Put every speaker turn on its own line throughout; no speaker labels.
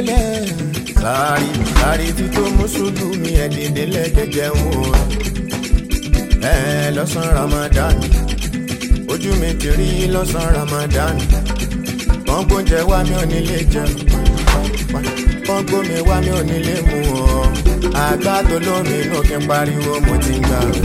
pẹ̀lẹ́.
sáré sáré tí tó mùsùlùmí ẹ̀ dìde lẹ́gẹ̀gẹ̀ ń wò ẹ lọ́sàn ramadan ojú mi ti rí lọ́sàn ramadan wọ́n gbóúnjẹ wá mi ò nílé jẹun wọ́n gbómi wá mi ò nílé mu ọ́ àgbà tó lómi inú kí n pariwo mo ti ń gbà rẹ̀.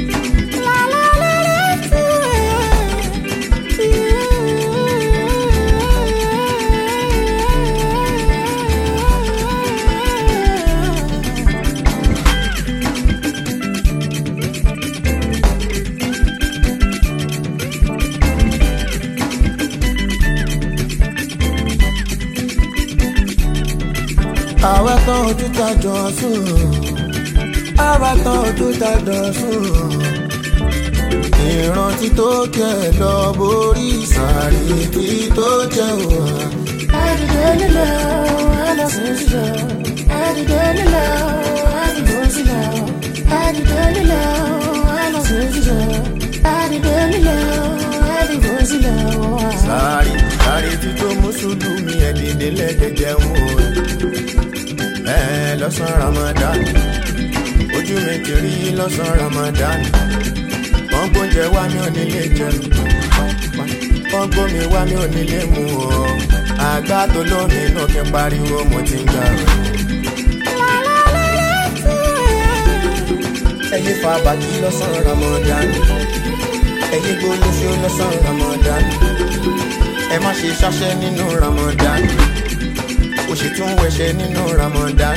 àwa tán ojú ta jọ sùn àwa tán ojú ta jọ sùn ìrántí tó jẹ lọ borí sàárì tí tó jẹ wà.
Àdìdé lílọ, àlọ́sùn sílọ. Àdìdé lílọ, àdìbò sílọ. Àdìdé lílọ, àlọ́sùn sílọ. Àdìdé lílọ, àdìbò sílọ.
sáré sáré tí tó mùsùlùmí ẹ̀ dìde lẹ́gẹ̀gẹ̀ ń wò ẹ lọ́sàn ramadan ojú mi ti rí lọ́sàn ramadan wọ́n gbóúnjẹ wá mi ò nílé jẹun wọ́n gbómi wá mi ò nílé mu ọ́ àgbà tó lómi inú kí n pariwo mo ti ń gbà rẹ̀. ẹyẹ fa bàtí lọ́sàn ramadan ẹyẹ gbólóṣó lọ́sàn ramadan ẹ má ṣe ṣáṣẹ́ nínú ramadan ó sì tún wẹṣẹ nínú ramadan.